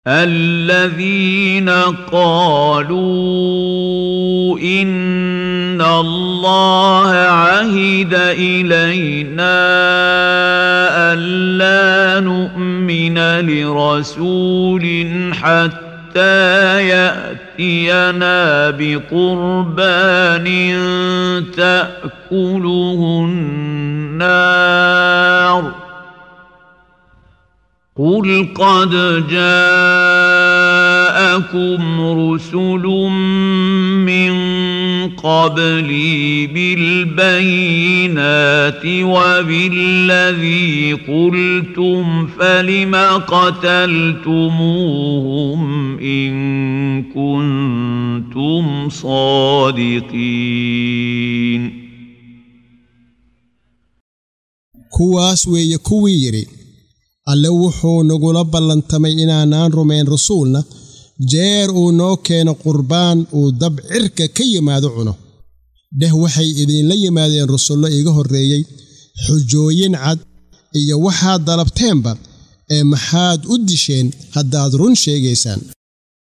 الذين قالوا إن الله عهد إلينا ألا نؤمن لرسول حتى يأتينا بقربان تأكله النار قل قد جاءكم رسل من قبلي بالبينات وبالذي قلتم فلم قتلتموهم إن كنتم صادقين kuwaas weeye kuwii yidhi alle wuxuu nagula ballantamay inaanaan rumayn rasuulna jeer uu noo keeno qurbaan uu dab cirka ka yimaado cuno dheh waxay idinla yimaadeen rusullo iga horreeyey xujooyin cad iyo waxaad dalabteenba ee maxaad u disheen haddaad run sheegaysaan